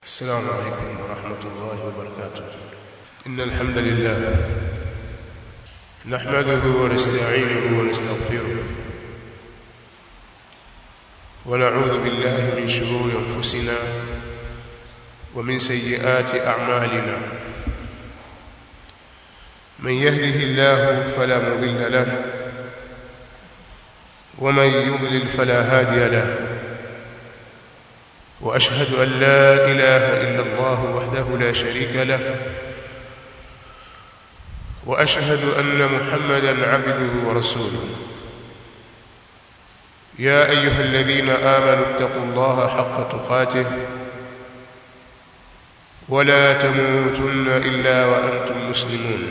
السلام عليكم ورحمة الله وبركاته إن الحمد لله نحمده ونستعينه ونستغفره ونعوذ بالله من شرور أنفسنا ومن سيئات أعمالنا من يهده الله فلا مضل له ومن يضلل فلا هادي له واشهد ان لا اله الا الله وحده لا شريك له واشهد ان محمدا عبده ورسوله يا ايها الذين امنوا اتقوا الله حق تقاته ولا تموتن الا وانتم مسلمون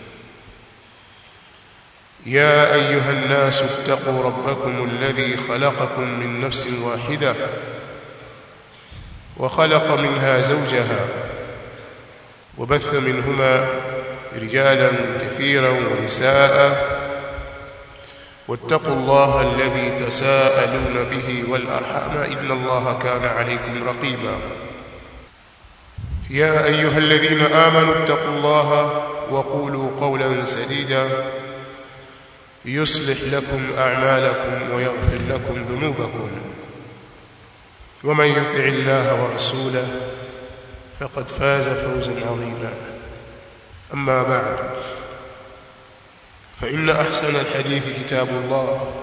يا ايها الناس اتقوا ربكم الذي خلقكم من نفس واحده وخلق منها زوجها وبث منهما رجالا كثيرا ونساء واتقوا الله الذي تساءلون به والارحام ان الله كان عليكم رقيبا يا ايها الذين امنوا اتقوا الله وقولوا قولا سديدا يصلح لكم اعمالكم ويغفر لكم ذنوبكم ومن يطع الله ورسوله فقد فاز فوزا عظيما اما بعد فان احسن الحديث كتاب الله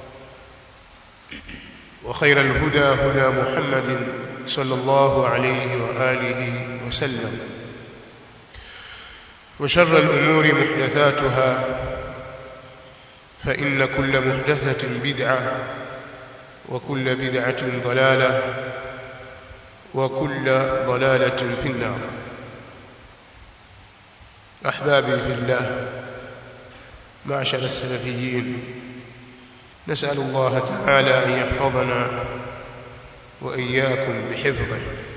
وخير الهدى هدى محمد صلى الله عليه واله وسلم وشر الامور محدثاتها فان كل محدثه بدعه وكل بدعة ضلالة وكل ضلالة في النار أحبابي في الله معشر السلفيين نسأل الله تعالى أن يحفظنا وإياكم بحفظه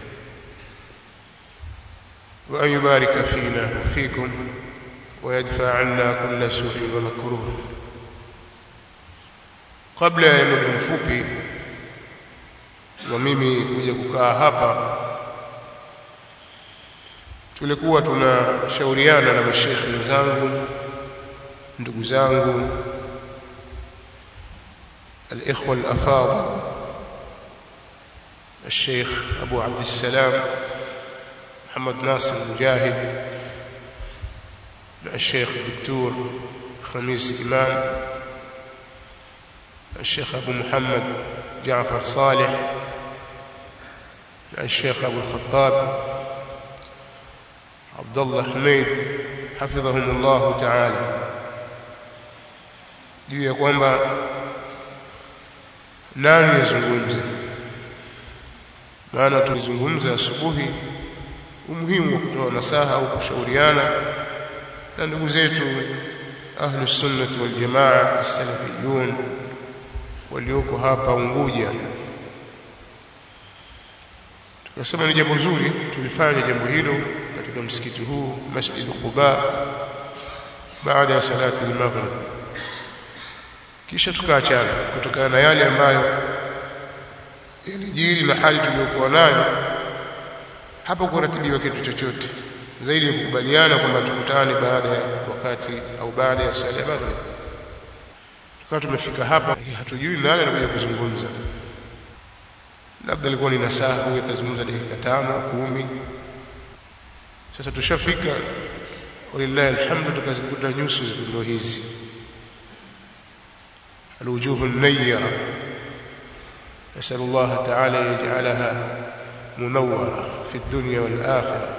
وأن يبارك فينا وفيكم ويدفع عنا كل سوء ومكروه kabla ya muda mfupi wa mimi kuja kukaa hapa tulikuwa tunashauriana na mashekhi wenzangu ndugu zangu الاخوه الافاضل الشيخ ابو عبد السلام محمد ناصر مجاهد الشيخ الدكتور خميس امام الشيخ أبو محمد جعفر صالح الشيخ أبو الخطاب عبد الله حميد حفظهم الله تعالى juu ya kwamba nani yazungumze maana tulizungumza asubuhi umuhimu wa kutoa nasaha au kushauriana na ndugu zetu ahlus sunnah wal jamaa as-salafiyun walioko hapa Unguja. Tukasema ni jambo zuri tulifanya jambo hilo katika msikiti huu Masjid Quba baada ya salati al-maghrib. Kisha tukaachana kutokana na yale ambayo yalijiri na hali tuliyokuwa nayo hapa kuratibiwa kitu chochote zaidi ya kukubaliana kwamba tukutane baada ya wakati au baada ya sala ya maghrib tukawa tumefika hapa hatujui nani anakuja kuzungumza labda ilikuwa ni nasaha huyu atazungumza dakika tano kumi sasa tushafika walillahi alhamdu tukazikuta nyuso ndio hizi الوجوه النيرة نسأل الله تعالى يجعلها منورة في الدنيا والآخرة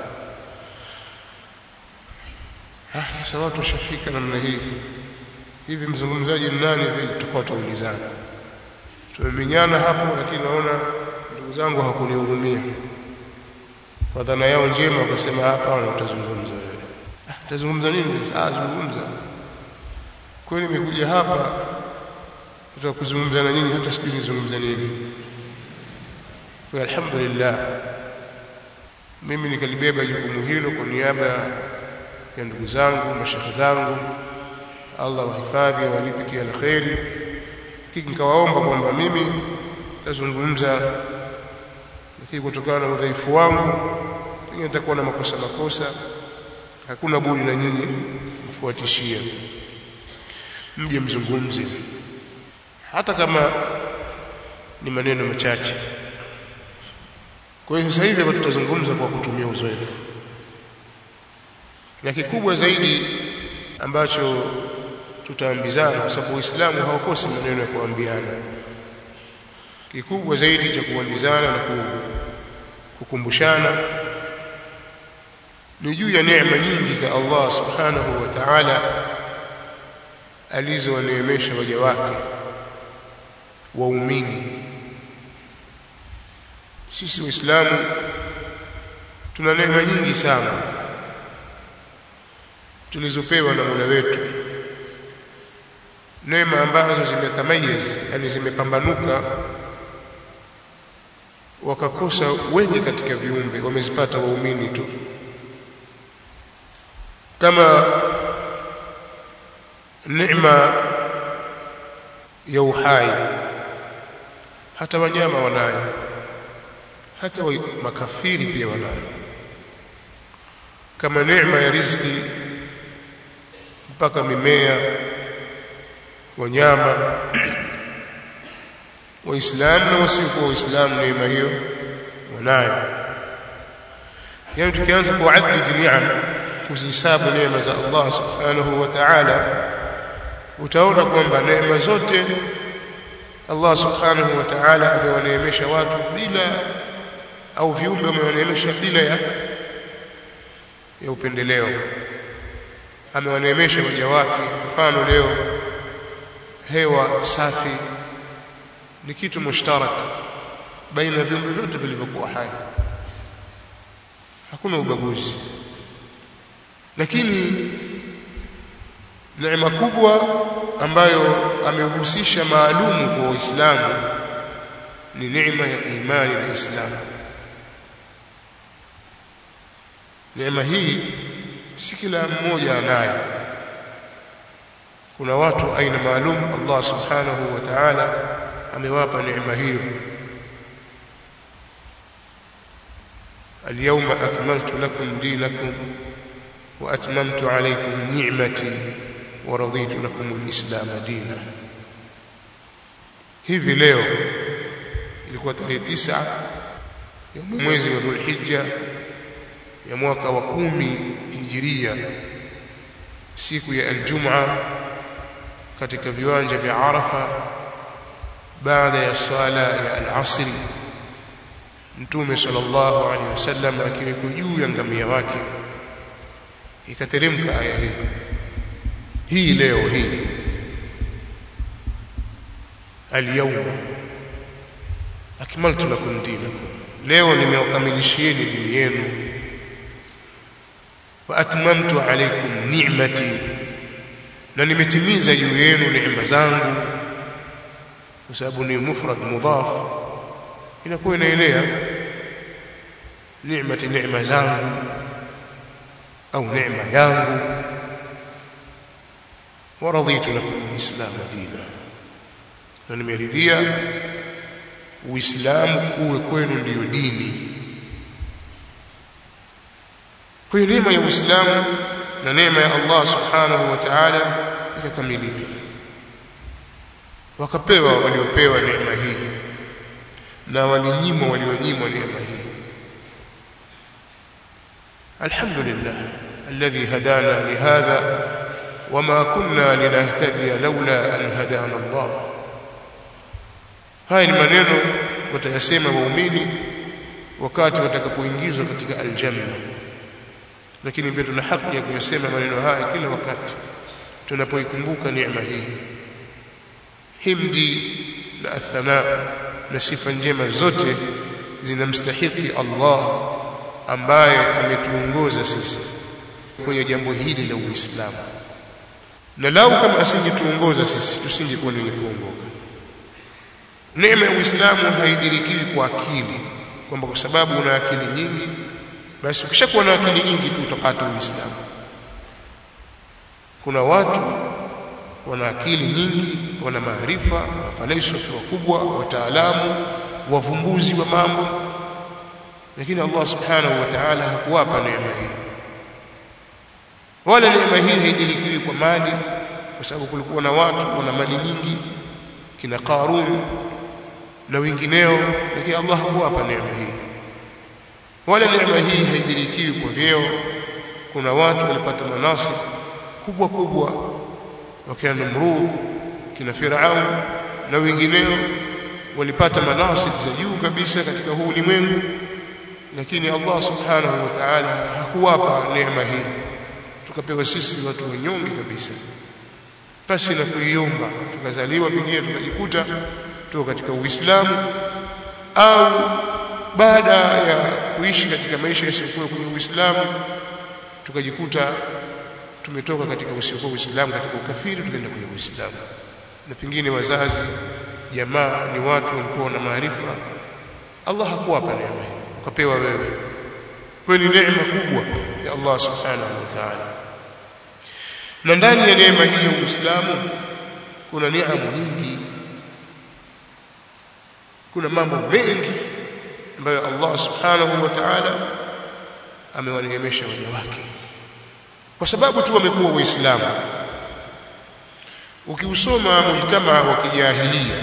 ها سوات وشفيك namna hii hivi mzungumzaji nani vile tutakuwa tuulizana tumemenyana hapo lakini naona ndugu zangu hawakunihurumia kwa dhana yao njema wakasema hapa utazungumza wewe ah utazungumza nini ah zungumza kweli nimekuja hapa tutakuzungumza na nyinyi hata sijui nizungumza nini kwa alhamdulillah mimi nikalibeba jukumu hilo kwa niaba ya ndugu zangu mashekhe zangu Allah wahifadhi walipe kila kheri nikawaomba kwamba mimi tazungumza lakini kutokana na udhaifu wangu pengine nitakuwa na makosa makosa hakuna budi na nyinyi mfuatishie mje mzungumze hata kama ni maneno machache kwa hiyo sasa hivi hapa tutazungumza kwa kutumia uzoefu na kikubwa zaidi ambacho tutaambizana kwa sababu Uislamu haukosi maneno ya kuambiana kikubwa zaidi cha kuambizana na kukumbushana ni juu ya neema nyingi za Allah subhanahu wa ta'ala alizowaneemesha waja wake waumini sisi waislamu tuna neema nyingi sana tulizopewa na Mola wetu neema ambazo zimetamayez yani zimepambanuka wakakosa wengi katika viumbe wamezipata waumini tu kama neema ya uhai hata wanyama wanayo hata wa makafiri pia wanayo kama neema ya riziki mpaka mimea wanyama waislamu na wasiokuwa waislamu neema hiyo wanayo yani tukianza kuadidi ni'am kuzihesabu neema za Allah subhanahu wa ta'ala utaona kwamba neema zote Allah subhanahu wa ta'ala amewaneemesha watu bila au viumbe amewaneemesha bila ya ya upendeleo amewaneemesha waja wake mfano leo hewa safi ni kitu mushtarak baina ya viumbe vyote vilivyokuwa hai hakuna ubaguzi lakini neema kubwa ambayo amehusisha maalumu kwa Waislamu ni neema ya imani na Islamu. Neema hii si kila mmoja anayo. Kuna watu aina maalum Allah subhanahu wa ta'ala amewapa neema hiyo. اليوم أكملت لكم دينكم وأتممت عليكم نعمتي ورضيت لكم الإسلام دينا hivi leo ilikuwa tarehe tisa ya mwezi wa Dhulhijja ya mwaka wa kumi hijiria siku ya Aljumaa katika viwanja vya Arafa baada ya swala ya al-asri Mtume sallallahu alaihi wasallam akiweko juu ya ngamia wake ikateremka aya hii hii leo hii alyawma akmaltu lakum dinakum leo nimewakamilishieni dini yenu wa atmamtu alaykum ni'mati na nimetimiza juu yenu neema zangu kwa sababu ni mufrad mudhaf inakuwa inaelea ni'mati neema zangu au neema yangu ورضيت لكم الإسلام دينا na nimeridhia uislamu uwe kwenu ndiyo dini kwa hiyo neema ya uislamu na neema ya Allah subhanahu wa ta'ala ikakamilika wakapewa waliopewa neema hii na walinyimwa walionyimwa neema hii alhamdulillah alladhi hadana lihadha وما كنا لنهتدي لولا أن هدانا الله haya ni maneno watayasema waumini wakati watakapoingizwa katika aljanna lakini pia tuna haki ya kuyasema maneno haya kila wakati tunapoikumbuka neema hii himdi na athana na sifa njema zote zinamstahiki Allah ambaye ametuongoza sisi kwenye jambo hili la Uislamu na lau kama asingetuongoza sisi tusingekuwa ni kuongoka neema ya Uislamu haidirikiwi kwa akili kwamba kwa sababu una akili nyingi basi ukishakuwa na akili nyingi tu utapata Uislamu kuna watu wana akili nyingi wana maarifa wafalsafa wakubwa wataalamu wavumbuzi wa mambo lakini Allah subhanahu wa ta'ala hakuwapa neema hii wala neema hii haidirikiwi kwa mali kwa sababu kulikuwa na watu wana mali nyingi kina Qarun na wengineo lakini Allah hakuwapa neema hii wala neema hii haidirikiwi kwa vyeo kuna watu walipata manasib kubwa kubwa wakina Namrud kina Firaun na wengineo walipata manasib za juu kabisa katika huu ulimwengu lakini Allah subhanahu wa ta'ala hakuwapa neema hii tukapewa sisi watu wanyonge kabisa pasi na kuiomba tukazaliwa pengine tukajikuta tuko katika Uislamu au baada ya kuishi katika maisha yasiyokuwa kwenye Uislamu tukajikuta tumetoka katika usiokuwa Uislamu katika ukafiri tukaenda kwenye Uislamu na pengine wazazi jamaa ni watu walikuwa na maarifa Allah hakuwapa neema hii ukapewa wewe kwa ni neema kubwa ya Allah subhanahu wa ta'ala na ndani ya neema hii ya Uislamu kuna neema nyingi kuna mambo mengi ambayo Allah subhanahu wa ta'ala amewaneemesha waja wake kwa sababu tu wamekuwa waislamu ukiusoma mujtamaa wa kijahilia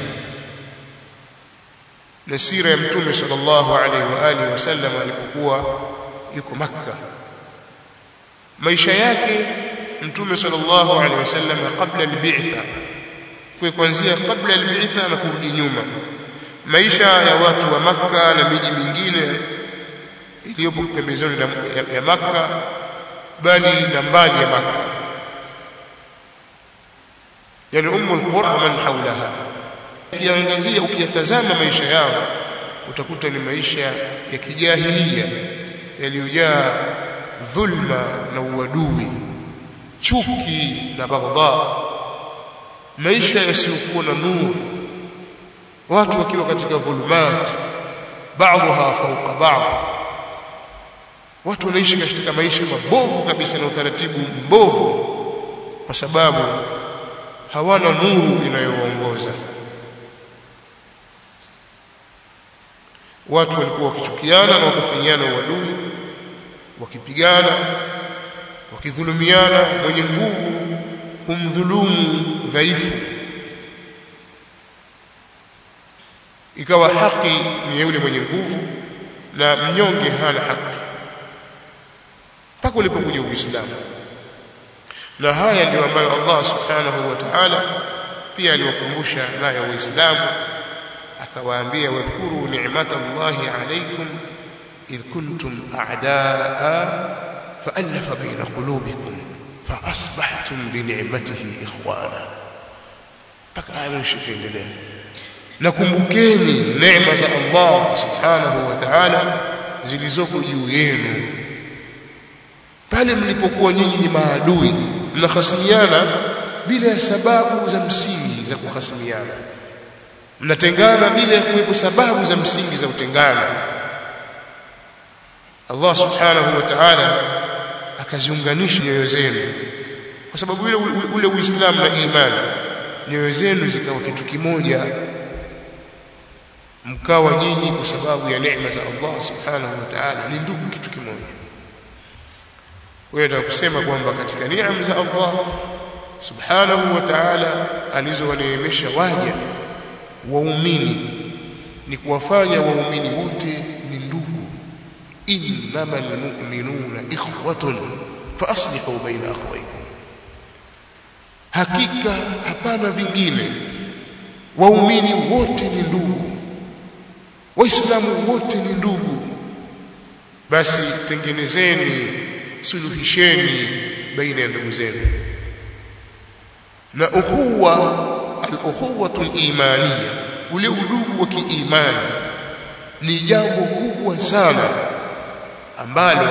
na sira ya mtume sallallahu alaihi wa alihi wasallam alipokuwa yuko makka maisha yake mtume sallallahu alaihi wasallam kabla albi'tha kwa kuanzia kabla albi'tha na kurudi nyuma maisha ya watu wa makka na miji mingine iliyopo pembezoni ya, ya makka bali na mbali ya makka yani ummu alqura man hawlaha ukiangazia ukiyatazama maisha yao utakuta ni maisha ya kijahilia yaliyojaa dhulma na uadui chuki na baghdha maisha yasiyokuwa na nuru watu wakiwa katika dhulumat baadha fauka baadhi watu wanaishi katika maisha mabovu kabisa na utaratibu mbovu kwa sababu hawana nuru inayowaongoza watu walikuwa wakichukiana na wakafanyiana uadui wakipigana wakidhulumiana mwenye nguvu humdhulumu dhaifu ikawa haki ni yule mwenye nguvu na mnyonge hana haki mpaka ulipokuja Uislamu na haya ndio ambayo Allah subhanahu wa ta'ala pia aliwakumbusha nayo waislamu akawaambia wadhkuru ni'matallahi alaykum idh kuntum a'daa fa'alafa baina qulubikum فأصبحتم بنعمته إخوانا mpaka aya mshikiendelea nakumbukeni neema za Allah subhanahu wa ta'ala zilizoko juu yenu pale mlipokuwa nyinyi ni maadui mnahasimiana bila ya sababu za msingi za kuhasimiana mnatengana bila ya kuwepo sababu za msingi za utengano Allah subhanahu wa ta'ala akaziunganisha nyoyo zenu kwa sababu ule ule Uislamu na imani nyoyo zenu zikawa kitu kimoja mkawa nyinyi kwa sababu ya neema za Allah subhanahu wa ta'ala ni ndugu kitu kimoja kwa hiyo kusema kwamba katika neema za Allah subhanahu wa ta'ala alizowaneemesha waja waumini ni kuwafanya waumini wote ni ndugu innamal mu'minuna ikhwatun fa aslihu baina akhawaykum hakika hapana vingine waumini wote ni ndugu waislamu wote ni ndugu basi tengenezeni suluhisheni baina ya ndugu zenu na ukhuwa al-ukhuwatu al-imaniyya ule udugu wa kiimani ni jambo kubwa sana ambalo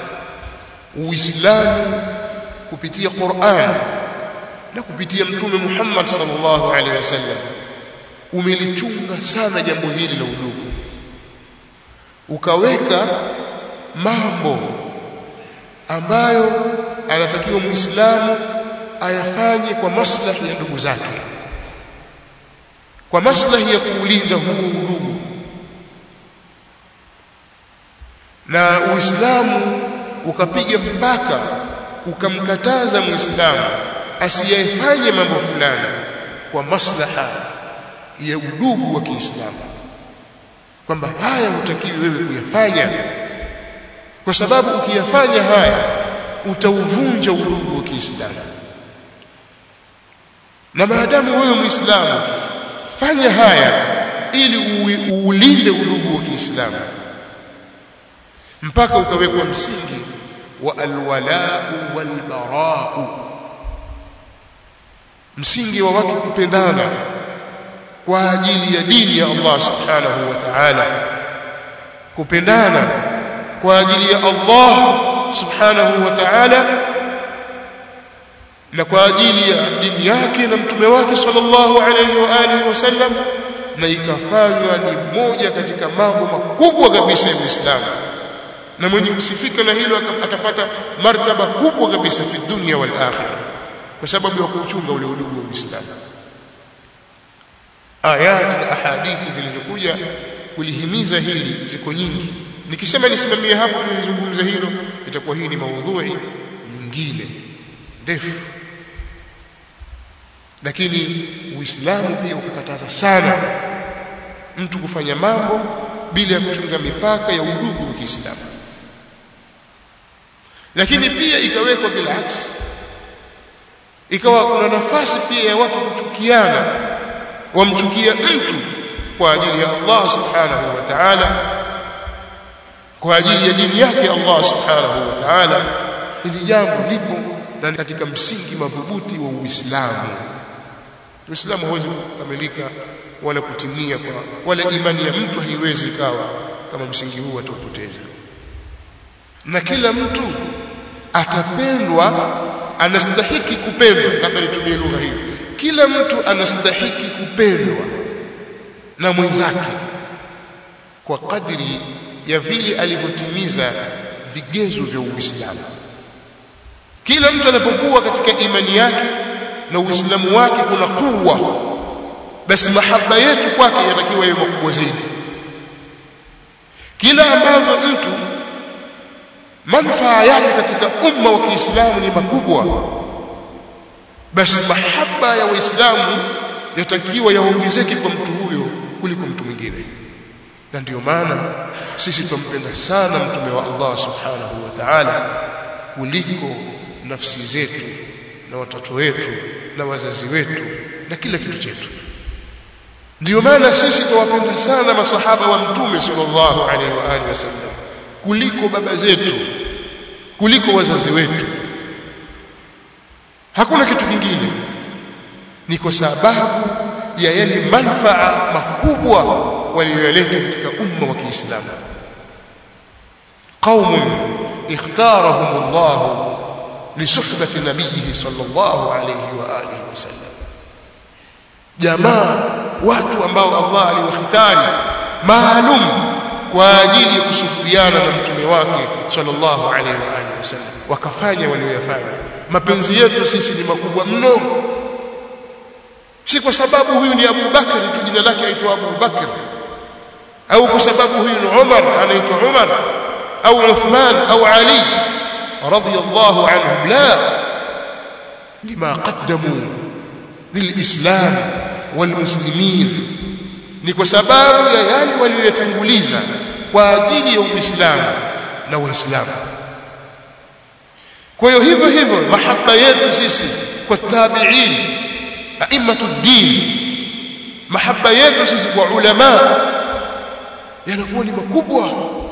Uislamu kupitia Qur'an na kupitia Mtume Muhammad sallallahu alaihi wasallam umelichunga sana jambo hili la udugu ukaweka mambo ambayo anatakiwa Muislamu ayafanye kwa maslahi ya ndugu zake kwa maslahi ya kuulinda huu udugu na Uislamu ukapiga mpaka ukamkataza Muislamu asiyefanye mambo fulani kwa maslaha ya udugu wa Kiislamu kwamba haya hutakiwi wewe kuyafanya kwa sababu ukiyafanya haya utauvunja udugu wa Kiislamu na maadamu wewe Muislamu fanya haya ili uulinde udugu wa Kiislamu mpaka ukawekwa msingi wa alwalau walbarau msingi wa watu kupendana kwa ajili ya dini ya Allah subhanahu wa ta'ala kupendana kwa ajili ya Allah subhanahu wa ta'ala na kwa ajili ya dini yake na mtume wake sallallahu alayhi wa alihi wasallam na ikafanywa ni moja katika mambo makubwa kabisa ya Uislamu na mwenye kusifika na hilo atapata martaba kubwa kabisa fi dunya wal akhirah kwa sababu ya kuuchunga ule udugu wa Uislamu ayati na ahadithi zilizokuja kulihimiza hili ziko nyingi nikisema nisimamie hapo tulizungumza hilo itakuwa hii ni maudhui nyingine ndefu lakini uislamu pia ukakataza sana mtu kufanya mambo bila ya kuchunga mipaka ya udugu wa Kiislamu lakini pia ikawekwa bila aksi ikawa kuna nafasi pia ya watu kuchukiana wamchukia mtu kwa ajili ya Allah subhanahu wa ta'ala kwa ajili ya dini yake Allah subhanahu wa ta'ala hili jambo lipo na katika msingi madhubuti wa Uislamu Uislamu hauwezi kukamilika wala kutimia kwa wala imani ya mtu haiwezi ikawa kama msingi huu ataupoteza na kila mtu atapendwa anastahiki kupendwa labda nitumie lugha hiyo kila mtu anastahiki kupendwa na mwenzake kwa kadri ya vile alivyotimiza vigezo vya Uislamu kila mtu anapokuwa katika imani yake na Uislamu wake kuna kuwa basi mahaba yetu kwake yatakiwa yawe makubwa zaidi kila ambavyo mtu manufaa yake katika umma wa Kiislamu ni makubwa basi mahaba ya waislamu yatakiwa yaongezeke kwa mtu huyo kuliko mtu mwingine na ndio maana sisi tumpenda sana mtume wa Allah subhanahu wa ta'ala kuliko nafsi zetu na watoto wetu na wazazi wetu na kila kitu chetu ndio maana sisi tuwapenda sana masahaba wa mtume sallallahu alaihi wa alihi wasallam kuliko baba zetu kuliko wazazi wetu hakuna kitu kingine ni kwa sababu ya yale manfaa makubwa waliyoleta katika umma wa Kiislamu qaumun ikhtarahum Allah lisuhbati nabiyhi sallallahu alayhi wa alihi wasallam jamaa watu ambao Allah aliwahitari maalum kwa ajili ya kusufiana na mtume wake sallallahu alaihi wa alihi wasallam wakafanya walioyafanya mapenzi yetu sisi ni makubwa mno si kwa sababu huyu ni Abu Bakr tu jina lake aitwa Abu Bakr au kwa sababu huyu ni Umar anaitwa Umar au Uthman au Ali radiyallahu anhum la lima qaddamu lilislam walmuslimin ni kwa sababu ya yale waliyotanguliza kwa ajili ya Uislamu na Waislamu kwa hiyo hivyo hivyo mahaba yetu sisi kwa tabi'in a'immatu din mahaba yetu sisi kwa ulama yanakuwa ni makubwa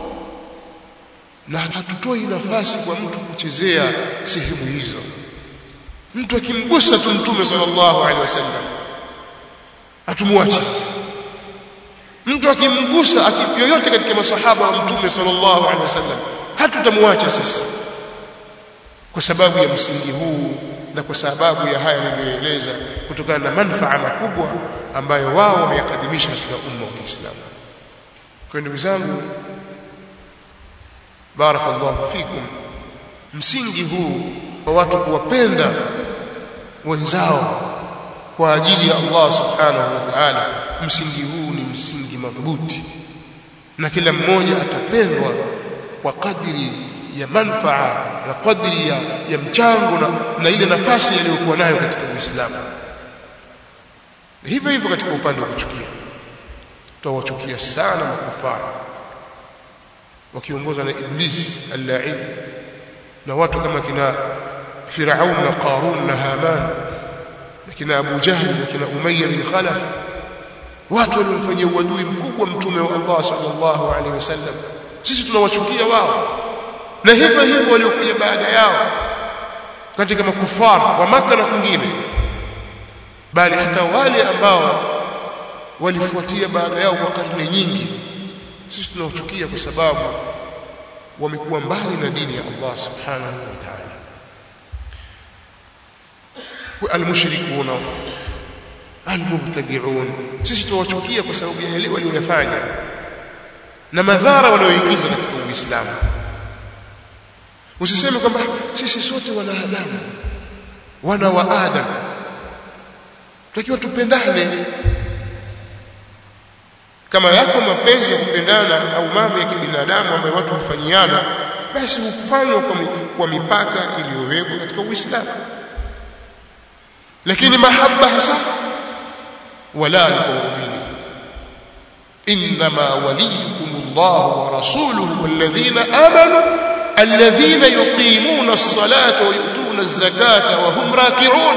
na hatutoi nafasi kwa mtu kuchezea sehemu hizo mtu akimgusa tu mtume sallallahu alaihi wasallam hatumwachi mtu akimgusa yoyote katika masahaba wa mtume sallallahu alaihi wasallam hatutamwacha sisi kwa sababu ya msingi huu na kwa sababu ya haya niliyoeleza kutokana na manufaa makubwa ambayo wao wameyakadimisha katika umma wa Kiislamu kwa ndugu zangu barakallahu fikum msingi huu wa watu kuwapenda wenzao kwa ajili ya Allah subhanahu wa ta'ala msingi huu ni msingi madhubuti na kila mmoja atapendwa kwa kadri ya manfaa na kadri ya, ya mchango na, na ile nafasi aliyokuwa nayo katika Uislamu hivyo hivyo katika upande wa kuchukia tutawachukia sana makufara wakiongozwa na Iblis al-la'in na watu kama kina Firaun na Qarun na Haman na kina Abu Jahl na kina Umayya bin Khalaf watu waliomfanyia uadui mkubwa mtume wa Allah sallallahu alaihi wasallam sisi tunawachukia wao na hivyo hivyo waliokuja baada yao katika makufara wa maka na kwingine bali hata wale ambao walifuatia baada yao kwa karne nyingi sisi tunawachukia kwa sababu wamekuwa mbali na dini ya Allah subhanahu wa ta'ala almushrikuna almubtadi'un sisi tunawachukia kwa sababu ya yale waliyofanya na madhara walioingiza katika Uislamu usiseme kwamba sisi sote wanadamu wana wa Adam tutakiwa tupendane kama yako mapenzi ya kupendana au mambo ya kibinadamu ambayo watu hufanyiana basi hufanywa kwa, kwa mipaka iliyowekwa katika Uislamu lakini mahaba hasa wala ni kwa waumini inma waliyukum Allah wa rasuluhu walladhina amanu alladhina yuqimuna as-salata wa yu'tuna az-zakata wa hum raki'un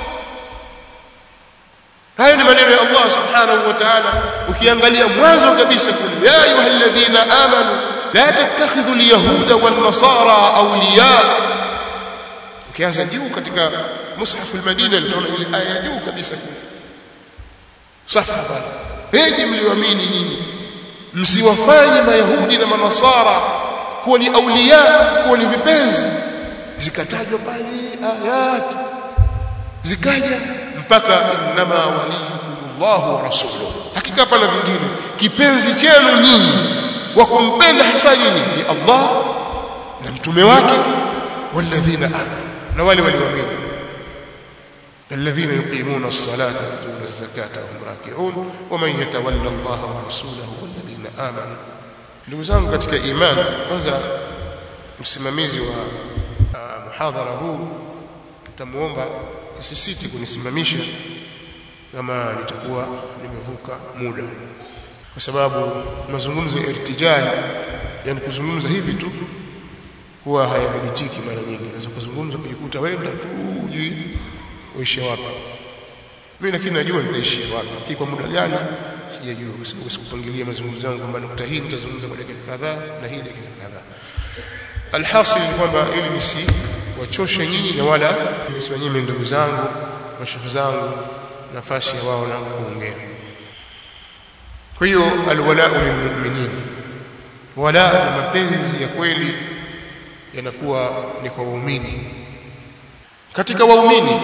hayo ni maneno ya Allah subhanahu wa ta'ala ukiangalia mwanzo kabisa kule ya ayyuhalladhina amanu la tattakhidhu alyahuda wan nasara awliya ukianza juu katika mushaf al-madina utaona ile aya ya juu kabisa kule safa bana penye mlioamini nyinyi msiwafanye mayahudi na manasara kuwa ni awliya kuwa ni vipenzi zikatajwa pale ayat zikaja mpaka innama waliyukumullahu wa rasuluhu hakika hapana vingine kipenzi chenu nyinyi wa kumpenda hasa nyinyi ni Allah na mtume wake walladhina amanu na wale walioamini الذين يقيمون الصلاة ويؤتون الزكاة وهم راكعون ومن يتولى الله ورسوله والذين آمنوا ndugu zangu katika imani kwanza msimamizi wa uh, muhadhara huu tutamuomba asisiti kunisimamisha kama nitakuwa nimevuka muda kwa sababu mazungumzo ya irtijal yani kuzungumza hivi tu huwa hayadhibitiki mara nyingi unaweza kuzungumza kujikuta wenda tu hujui uishe wapi mimi lakini najua nitaishia wapi lakini kwa muda gani sijajua kwa sababu sikupangilia mazungumzo yangu kwamba nukta hii nitazungumza kwa dakika kadhaa na hii dakika kadhaa alhasil ni kwamba ili msi wachoshe nyinyi na wala msiwanyime ndugu zangu mashehe zangu nafasi ya wao na kuongea kwa hiyo alwalau lilmu'minin wala na mapenzi ya kweli yanakuwa ni kwa waumini katika waumini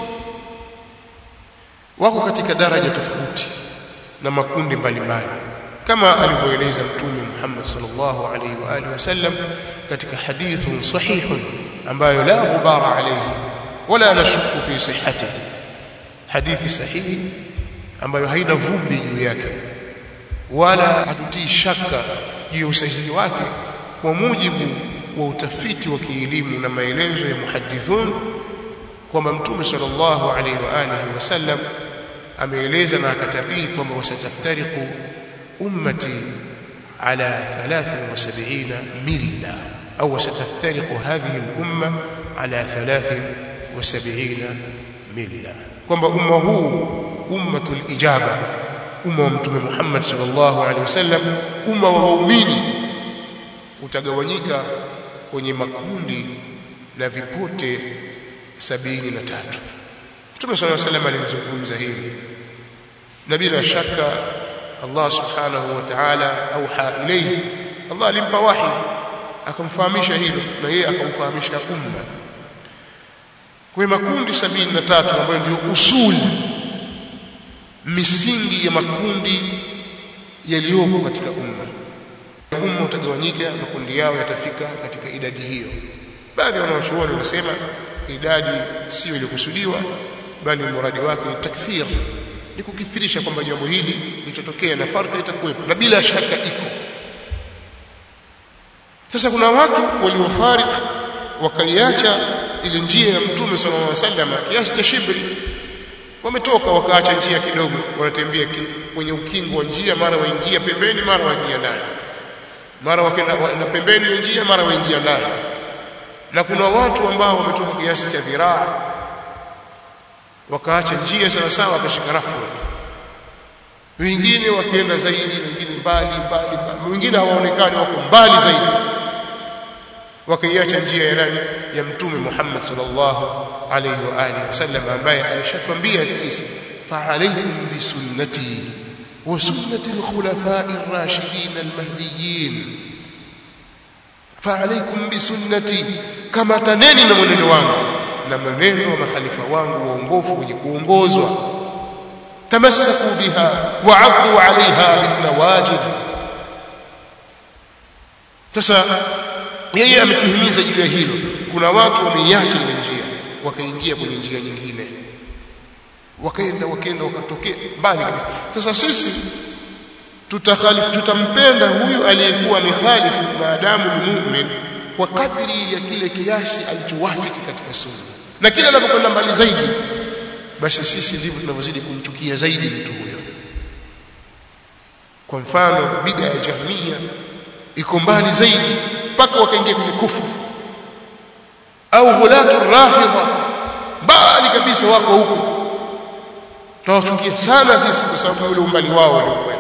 wako katika daraja tofauti na makundi mbalimbali kama alivyoeleza mtume Muhammad sallallahu alaihi wa alihi wasallam katika hadithun sahihun ambayo la ghubara alayhi wala nashuku fi sihhatihi hadithi sahihi ambayo haina vumbi juu yake wala hatutii shaka juu ya usahihi wake kwa mujibu wa utafiti wa kielimu na maelezo ya muhadithun kwamba mtume sallallahu alaihi wa alihi wasallam ameeleza na akatabiri kwamba wasataftariqu ummati ala 73 milla au wasataftariqu hadhihi al-umma ala 73 milla kwamba umma huu ummatul ijaba umma wa mtume Muhammad sallallahu alaihi wasallam umma wa waumini utagawanyika kwenye makundi na vipote sabini na tatu Mtume صلى الله عليه وسلم alizungumza hili na bila shaka Allah subhanahu wa ta'ala auha ilayhi Allah alimpa wahi akamfahamisha hilo na yeye akamfahamisha umma kwa makundi sabini na tatu ambayo ndio usuli misingi ya makundi yaliyoko katika umma umma utagawanyika makundi yao yatafika katika idadi hiyo baadhi ya wanawachuoni wanasema idadi sio iliyokusudiwa bali muradi wake ni takfir ni kukithirisha kwamba jambo hili litatokea na farka itakuwepo na bila shaka iko sasa kuna watu waliofarik wakaiacha ile njia ya mtume sallallahu alaihi wasallam kiasi cha shibri wametoka wakaacha njia kidogo wanatembea kwenye ukingo wa njia mara waingia pembeni mara waingia ndani mara wakenda na pembeni ya njia mara waingia ndani na kuna watu ambao wametoka kiasi cha dhiraa wakaacha njia sawa sawa wakashika rafu wengine wakienda zaidi wengine mbali mbali mbali wengine hawaonekani wako mbali zaidi wakaiacha njia ya nani ya mtume Muhammad sallallahu alayhi wa alihi wasallam ambaye alishatuambia sisi fa alaykum bi sunnati wa sunnati al-khulafa'i ar-rashidin al-mahdiyyin fa alaykum bi sunnati kama taneni na mwenendo wangu na mwenendo wa makhalifa wangu waongofu wenye kuongozwa tamassaku biha wa 'addu 'alayha bin nawajid sasa yeye ametuhimiza juu ya hilo kuna watu wameiacha ile njia wakaingia kwenye njia nyingine wakaenda wakaenda wakatokea mbali kabisa sasa sisi tutakhalifu tutampenda huyu aliyekuwa mikhalifu maadamu ni mu'min kwa kadri ya kile kiasi alichowafiki katika sunna na kila anapokwenda mbali zaidi basi sisi ndivyo tunavyozidi kumchukia zaidi mtu huyo kwa mfano bid'a ya jahmiya iko mbali zaidi mpaka wakaingia kwenye kufuru au ghulatu rafidha mbali kabisa wako huko tunawachukia sana sisi kwa sababu ya ule umbali wao waliokwenda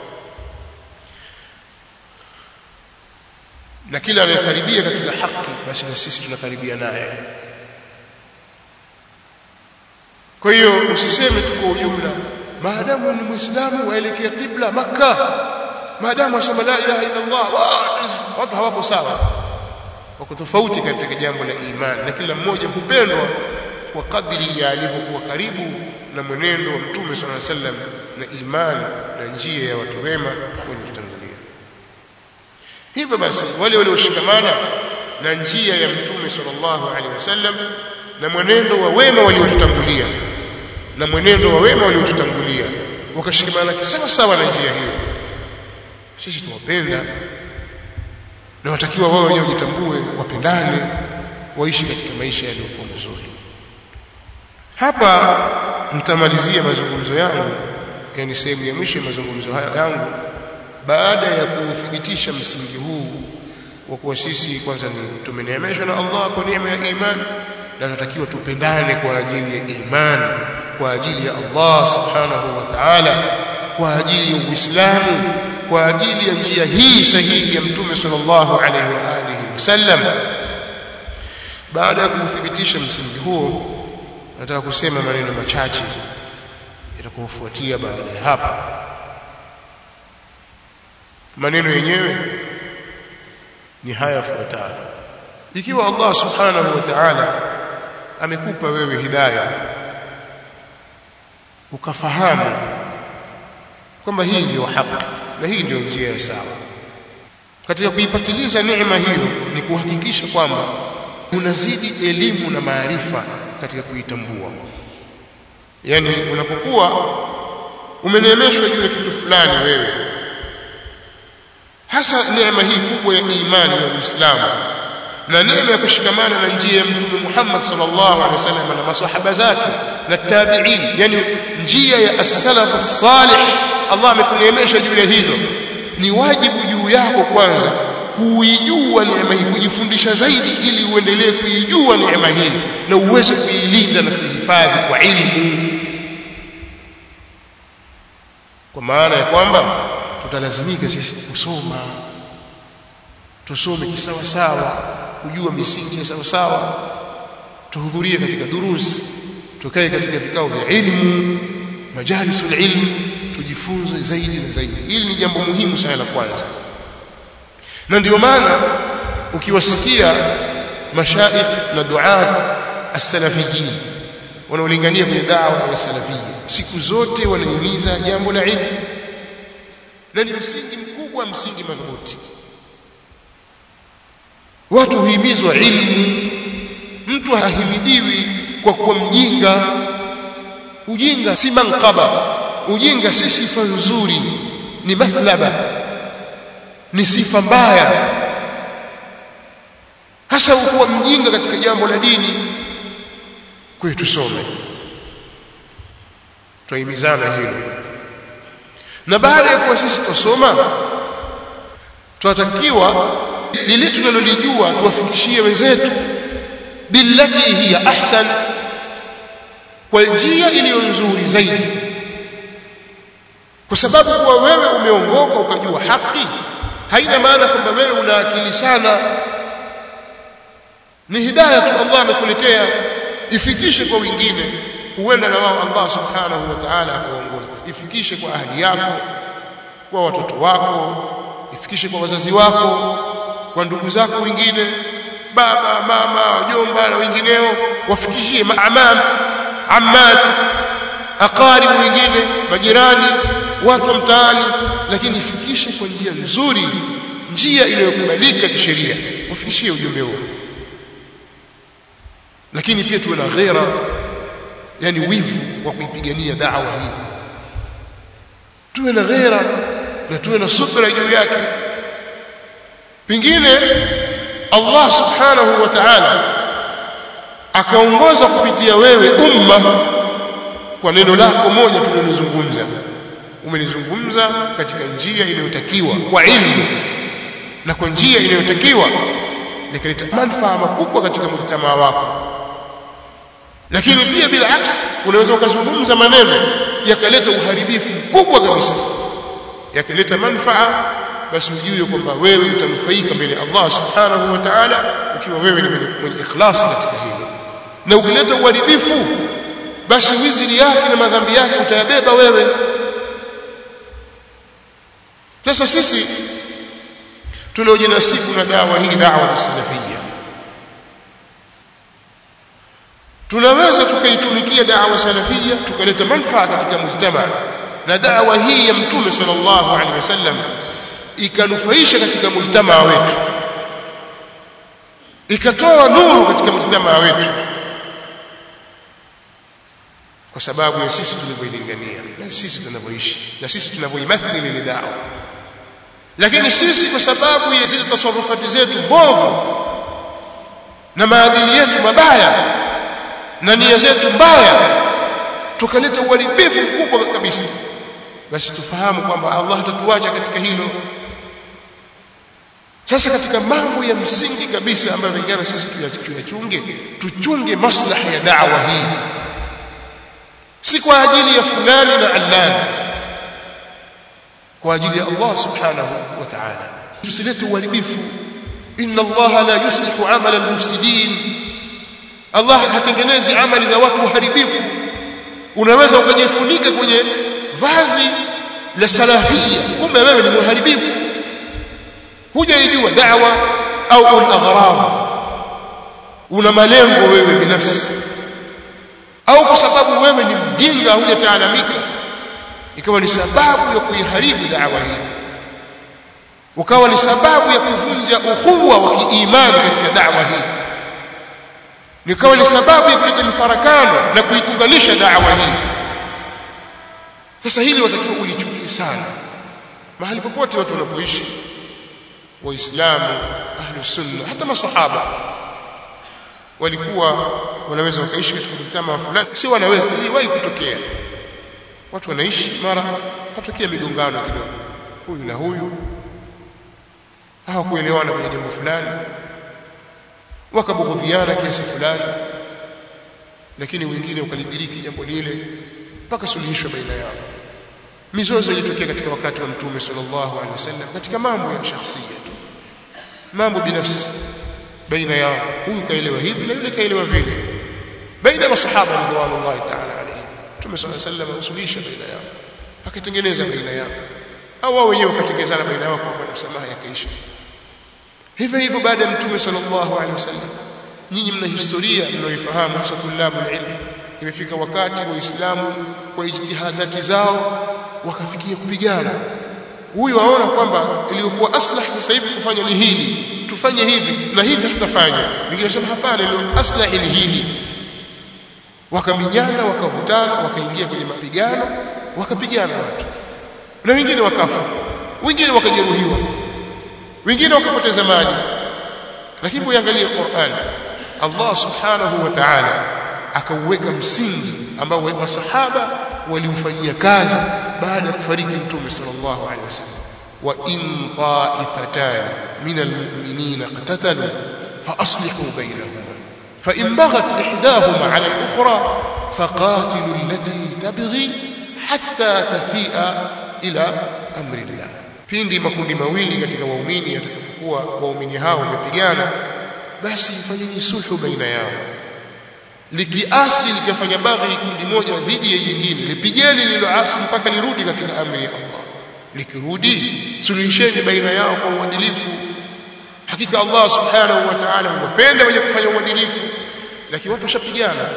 na kila anayekaribia katika haki basi na sisi tunakaribia naye kwa hiyo usiseme tu kwa ujumla maadamu ni muislamu waelekea kibla makka maadamu asema la ilaha illa Allah watu hawako sawa wako tofauti katika jambo la imani na kila mmoja hupendwa kwa kadri ya alivyokuwa karibu na mwenendo wa mtume sallallahu alaihi wasallam na imani na njia ya watu wema waliotangulia hivyo basi wale walioshikamana na njia ya mtume sallallahu alaihi wasallam na mwenendo wa wema waliotutangulia na mwenendo wa wema waliotutangulia wakashikamana sawa sawa na njia hiyo sisi tuwapenda na watakiwa wao wenyewe wajitambue wapendane waishi katika maisha yaliyokuwa mazuri hapa nitamalizia mazungumzo yangu yani sehemu ya mwisho ya mazungumzo haya yangu baada ya kuthibitisha msingi huu wa kuwa sisi kwanza ni tumeneemeshwa na Allah kwa neema ya imani na tunatakiwa tupendane kwa ajili ya imani kwa ajili ya Allah subhanahu wa ta'ala kwa ajili ya Uislamu kwa ajili ya njia hii sahihi ya Mtume sallallahu alaihi wa alihi wasallam baada ya kuthibitisha msingi huo nataka kusema maneno machache yatakofuatia baada ya hapa maneno yenyewe ni haya yafuatayo ikiwa Allah subhanahu wa ta'ala amekupa wewe hidayah ukafahamu kwamba hii ndio haki na hii ndio njia ya sawa katika kuipatiliza neema hiyo ni kuhakikisha kwamba unazidi elimu na maarifa katika kuitambua yani unapokuwa umeneemeshwa juu ya kitu fulani wewe hasa neema hii kubwa ya imani ya Uislamu na neema ya kushikamana na njia ya Mtume Muhammad sallallahu alaihi wasallam na maswahaba zake na tabi'in yani njia ya as-salaf as-salih Allah amekuneemesha juu ya hilo ni wajibu juu yako kwanza kuijua neema hii kujifundisha zaidi ili uendelee kuijua neema hii na uweze kuilinda na kuhifadhi kwa ilmu kwa maana ya kwamba tutalazimika sisi kusoma tusome kisawa sawa kujua misingi ya sawa sawa tuhudhurie katika durusi tukae katika vikao vya ilmu majalisul ilm tujifunze zaidi na zaidi hili ni jambo muhimu sana la kwanza na ndio maana ukiwasikia mashaikh na duat as-salafiyin wanaolingania kwenye dawa ya salafia siku zote wanahimiza jambo la ilmu na ni msingi mkubwa msingi madhubuti watu huhimizwa ilmu mtu hahimidiwi kwa kuwa mjinga ujinga si manqaba ujinga si sifa nzuri ni mathlaba ni sifa mbaya hasa kuwa mjinga katika jambo la dini kwa hiyo tusome tuhimizana hilo na baada ya kuwa sisi tusoma tunatakiwa lile tunalolijua tuwafikishie wenzetu billati hiya ahsan kwa njia iliyo nzuri zaidi kwa sababu kuwa wewe umeongoka ukajua haki haina maana kwamba wewe una akili sana ni hidayah tu Allah amekuletea ifikishe kwa wengine huenda na wao Allah subhanahu wa ta'ala akuongoza ifikishe kwa ahli yako kwa watoto wako ifikishe kwa wazazi wako kwa ndugu zako wengine baba mama jomba na wengineo wafikishie maamam ammat aqarib wengine majirani watu wa mtaani lakini ifikishe kwa njia nzuri njia inayokubalika kisheria ufikishie ujumbe huo lakini pia tuwe na ghera yani wivu wa kuipigania da'wa hii tuwe na ghera na tuwe na subra juu yake pengine Allah subhanahu wa ta'ala akaongoza kupitia wewe umma kwa neno lako moja tulilozungumza umelizungumza katika njia inayotakiwa kwa ilmu na kwa njia inayotakiwa likaleta manufaa makubwa katika mujtamaa wako lakini pia bila aksi unaweza ukazungumza maneno yakaleta uharibifu mkubwa kabisa yakaleta manufaa basi ujue kwamba wewe utanufaika mbele ya Allah subhanahu wa ta'ala ukiwa wewe ni mwenye ikhlas katika hilo na ukileta uharibifu basi wiziri yake na madhambi yake utayabeba wewe sasa sisi tunaojinasibu na dawa hii dawa salafia tunaweza tukaitumikia dawa salafia tukaleta manufaa katika mujtama na dawa hii ya mtume sallallahu alaihi wasallam ikanufaisha katika mujtama wetu ikatoa nuru katika mujtama wetu kwa sababu ya sisi tulivyoilingania na sisi tunavyoishi na sisi tunavyoimathili ile dawa lakini sisi kwa sababu ya zile tasarufati zetu mbovu na maadili yetu mabaya na nia zetu mbaya tukaleta uharibifu mkubwa kabisa basi tufahamu kwamba Allah hatatuacha katika hilo sasa katika mambo ya msingi kabisa ambayo tunataka sisi tuyachunge tuchunge maslaha ya da'wa hii si kwa ajili ya fulani na allani kwa ajili ya Allah subhanahu wa ta'ala tusilete uharibifu inna Allah la yuslihu amala al-mufsidin Allah hatengenezi amali za watu waharibifu unaweza ukajifunika kwenye vazi la salafia kumbe wewe ni muharibifu hujaijua da'wa au un aghrab una malengo wewe binafsi au kwa sababu wewe ni mjinga hujataalamika ikawa ni sababu ya kuiharibu da'wa hii ukawa ni sababu ya kuvunja ukhuwa wa kiimani katika da'wa hii nikawa ni sababu ya kuleta mifarakano na kuituganisha da'wa hii sasa hili watakiwa ulichukie sana mahali popote watu wanapoishi waislamu ahlu sunna hata masahaba walikuwa wanaweza wakaishi katika mtama fulani si wanaweza iliwahi kutokea watu wanaishi mara patokea migongano kidogo huyu na huyu hawakuelewana kwenye jambo fulani wakabughudhiana kiasi fulani lakini wengine ukalidiriki jambo lile mpaka suluhisho baina yao mizozo ilitokea katika wakati wa mtume sallallahu alaihi wasallam katika mambo ya shakhsia tu mambo binafsi baina yao huyu kaelewa hivi na yule kaelewa vile baina ya masahaba radhiallahu ta'ala alayhi mtume sallallahu alaihi wasallam usuluhisha baina yao akatengeneza baina yao au wao wenyewe wakatengenezana baina yao kwa msamaha yakaisha hivyo hivyo baada ya mtume sallallahu alaihi wasallam nyinyi mna historia mnaoifahamu hasa tulabul ilm imefika wakati waislamu kwa ijtihadati zao wakafikia kupigana huyu aona kwamba iliyokuwa aslah sasa hivi kufanya ni hili tufanye hivi na hivi hatutafanya wengine wanasema hapana ile aslah ni hili wakaminyana wakavutana wakaingia kwenye mapigano wakapigana watu na wengine wakafa wengine wakajeruhiwa wengine wakapoteza mali lakini uangalie Qur'an Allah subhanahu wa ta'ala akauweka msingi ambao masahaba waliufanyia kazi baada ya kufariki mtume sallallahu alaihi wasallam wa in ta'ifatan min almu'minina iqtatalu fa aslihu bainahuma fa in baghat ihdahuma 'ala al-ukhra faqatilu allati tabghi hatta tafi'a ila amri Allah pindi makundi mawili katika waumini yatakapokuwa waumini hao wamepigana basi fanyeni sulhu baina yao likiasi likafanya baghi kundi moja dhidi ya jingine lipigeni lililoasi mpaka lirudi katika amri ya Allah likirudi suluhisheni baina yao kwa uadilifu hakika Allah subhanahu wa ta'ala huwapenda wenye kufanya uadilifu lakini watu washapigana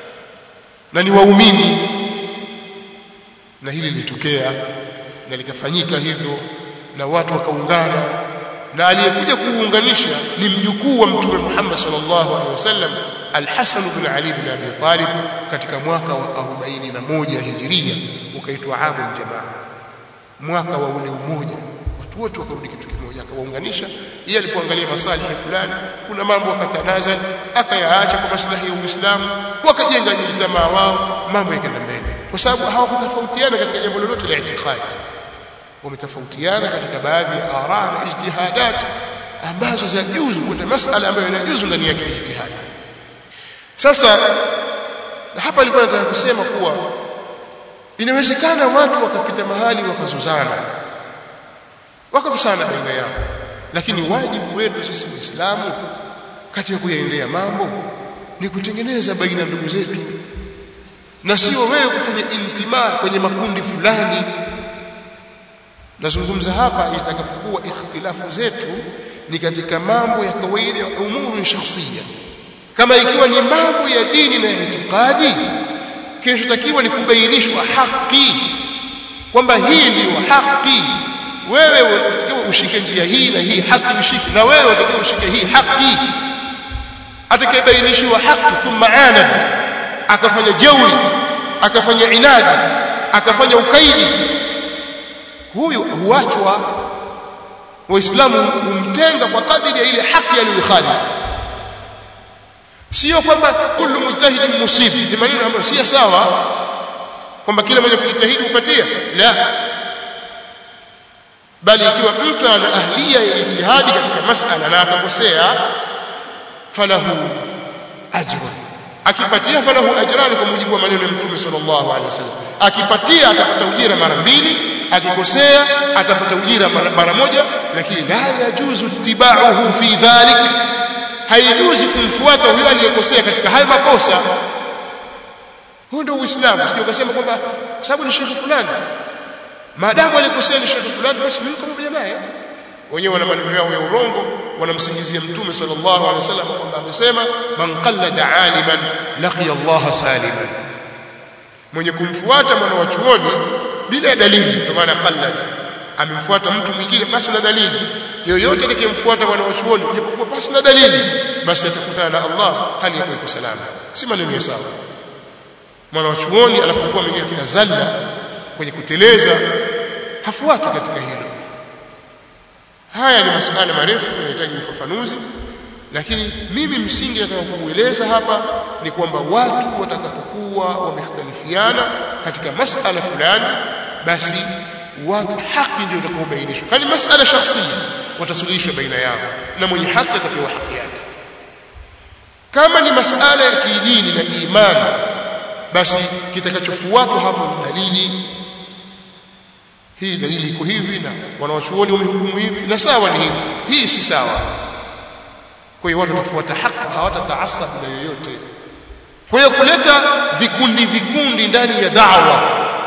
na ni waumini na hili lilitokea na likafanyika hivyo na watu wakaungana na aliyekuja kuunganisha ni mjukuu wa mtume Muhammad sallallahu alaihi wasallam Al-Hasan ibn Ali ibn Abi Talib katika mwaka wa 41 Hijiria ukaitwa Amul Jamaa mwaka wa ule umoja watu wote wakarudi kitu kimoja akawaunganisha yeye alipoangalia masalihi fulani kuna mambo akatanazal akayaacha kwa maslahi ya Uislamu wakajenga jamaa wao mambo yakaenda mbele kwa sababu hawakutofautiana katika jambo lolote la itikadi wametofautiana katika baadhi ya ara na ijtihadat ambazo zinajuzu kuna masala ambayo inajuzu ndani yake ijtihad sasa na hapa nilikuwa nataka kusema kuwa inawezekana watu wakapita mahali wakazozana wakakosana baina yao lakini wajibu wetu sisi waislamu katika kuyaendea mambo ni kutengeneza baina ndugu zetu na sio wewe kufanya intimaa kwenye makundi fulani nazungumza hapa itakapokuwa ikhtilafu zetu ni katika mambo ya kawaida umuru shakhsia kama ikiwa ni mambo ya dini na itikadi kinachotakiwa ni kubainishwa haki kwamba hii ndiyo haki wewe unatakiwa ushike njia hii na hii haki ushike na wewe unatakiwa ushike hii haki atakayebainishiwa haki thumma anad akafanya jeuri akafanya inadi akafanya ukaidi huyu huachwa waislamu humtenga kwa kadiri ya ile haki aliyokhalifu sio kwamba kullu mujtahidin musib ni maneno ambayo si sawa kwamba kila mmoja kujitahidi upatia la bali ikiwa mtu ana ahlia ya ijtihadi katika masala na akakosea falahu ajrun akipatia falahu ajrani kwa mujibu wa maneno ya mtume sallallahu alaihi wasallam akipatia atapata ujira mara mbili akikosea atapata ujira mara moja lakini la yajuzu ittiba'uhu fi dhalik haijuzi kumfuata huyo aliyekosea katika hayo makosa huo ndio uislamu sio ukasema kwamba sababu ni shekhi fulani maadamu alikosea ni shekhi fulani basi mimi pamoja naye wenyewe wana maneno yao ya urongo wanamsingizia mtume sallallahu alaihi wasallam kwamba amesema man qallada aliman laqiya Allah saliman mwenye kumfuata mwana wa chuoni bila dalili ndio maana qallada amemfuata mtu mwingine basi na dalili yoyote atakayemfuata mwana wa chuoni japokuwa basi na dalili basi atakutana na Allah hali ya kuwa salama si maneno ya sawa mwana wa chuoni anapokuwa mwingine katika zalla kwenye kuteleza hafuatwi katika hilo haya ni masuala marefu yanahitaji ufafanuzi lakini mimi msingi nataka kuueleza hapa ni kwamba watu watakapokuwa wamekhtalifiana katika masala fulani basi watu haki ndio itakaobainishwa kani masala shakhsia watasuluhishwa baina yao na mwenye haki atapewa haki yake kama ni masala ya kidini na imani basi kitakachofuatwa hapo ni dalili hii dalili iko hivi na wanawachuoni wamehukumu hivi na sawa ni hivi hii si sawa kwa hiyo watu watafuata haki hawatataasab na yoyote kwa hiyo kuleta vikundi vikundi ndani ya da'wa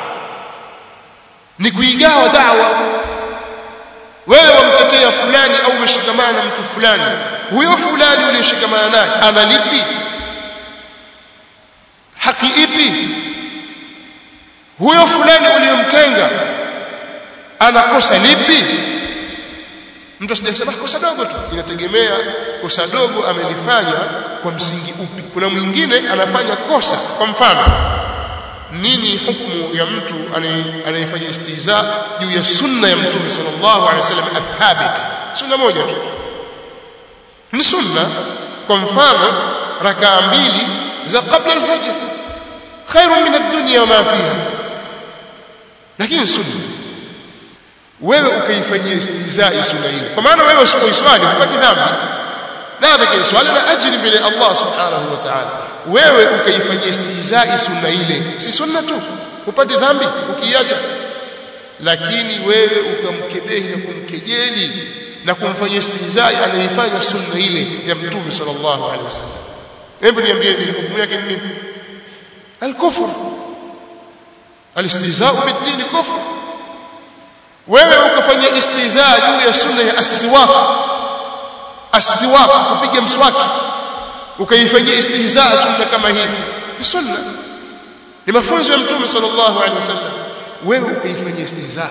ni kuigawa da'wa wewe wamtetea fulani au umeshikamana na mtu fulani huyo fulani uliyeshikamana naye analipi haki ipi huyo fulani uliyomtenga anakosa lipi mtu asijasema kosa dogo tu inategemea kosa dogo amelifanya kwa msingi upi kuna mwingine anafanya kosa kwa mfano nini hukumu ya mtu anayefanya istiza juu ya sunna ya mtume sallallahu alaihi wasallam athabit sunna moja tu ni sunna kwa mfano rakaa mbili za qabla al-fajr khairun min ad-dunya wa ma fiha lakini sunna wewe ukaifanyia istihzai sunna ile kwa maana wewe usipoiswali hupati dhambi na atakayeswali na ajiri mbele Allah subhanahu wa ta'ala wewe ukaifanyia istihzai sunna ile si sunna tu hupati dhambi ukiacha lakini wewe ukamkebehi na kumkejeli na kumfanyia istihzai anaifanya sunna ile ya mtume sallallahu alaihi wasallam hebu niambie ni hukumu yake ni nini al-kufr al-istihza'u bid-din kufr wewe ukafanyia istihzaa juu ya sunna ya as-siwak as-siwak kupiga mswaki ukaifanyia istihzaa sunna kama hii ni sunna ni mafunzo ya mtume sallallahu alaihi wasallam wewe ukaifanyia istihzaa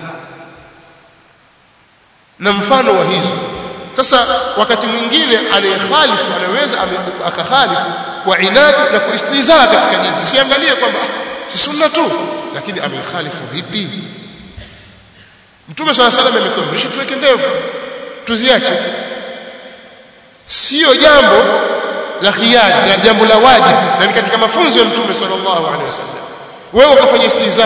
na mfano wa hizo sasa wakati mwingine anayekhalifu anaweza akakhalifu kwa inadi na kuistihzaa katika dini usiangalie kwamba si sunna tu lakini amekhalifu vipi Mtume swalla salam ametuamrisha tuweke ndevu tuziache sio jambo la khiari na jambo la wajibu na ni katika mafunzo ya Mtume sallallahu alaihi wasallam wewe ukafanya istihza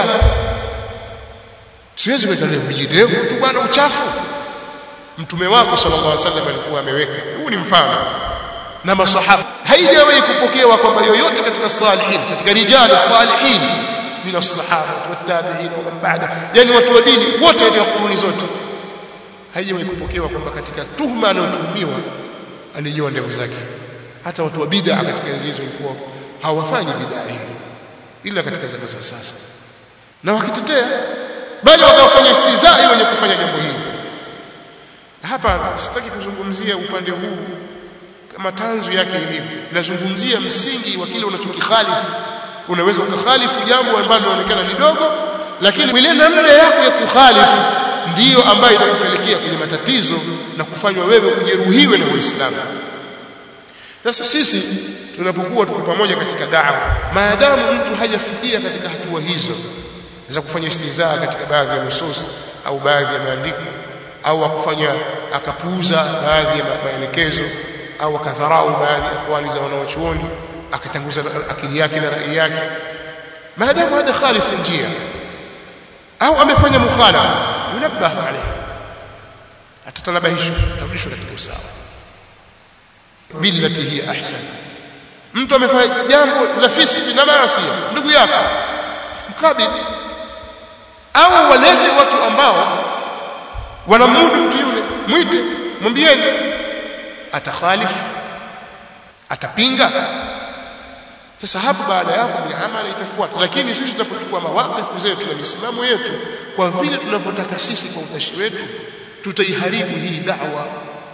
siwezi kuweka ndevu tu bwana uchafu mtume wako sallallahu alaihi wasallam alikuwa ameweka huu ni mfano na masahaba haijawahi kupokewa kwamba yoyote katika salihin katika rijali salihin min as-sahaba wat-tabi'in wa man ba'da yani watu wa dini wote katika kuruni zote haijawahi kupokewa kwamba katika tuhma anayotuhumiwa alinyoa ndevu zake hata watu wa bid'a katika enzi hizo walikuwa hawafanyi bid'a hiyo ila katika zama za sasa na wakitetea bali wakafanya istihzaa wenye kufanya jambo hili hapa sitaki kuzungumzia upande huu kama tanzu yake ilivyo nazungumzia msingi wa kile unachokikhalifu unaweza ukakhalifu jambo ambalo linaonekana ni dogo lakini ile namna yako ya kukhalifu ndiyo ambayo itakupelekea kwenye matatizo na kufanywa wewe ujeruhiwe na Uislamu sasa sisi tunapokuwa tuko pamoja katika da'wa maadamu mtu hajafikia katika hatua hizo za kufanya istihzaa katika baadhi ya nusus au baadhi ya maandiko au akufanya akapuuza baadhi ya maelekezo au akadharau baadhi ya aqwali za wanawachuoni akatanguza akili yake na rai yake maadamu hada khalifu njia au amefanya mukhalafa yunabbahu alayhi atatalabahishwa atarudishwa katika usawa billati hiya ahsan mtu amefanya jambo la fisiki na maasi ndugu yako mkabili au walete watu ambao wanamudu mtu yule mwite mwambieni atakhalifu atapinga sasa hapo baada ya hapo miamala itafuata lakini sisi tunapochukua mawaqifu zetu na misimamo yetu kwa vile tunavyotaka sisi kwa utashi wetu tutaiharibu hii da'wa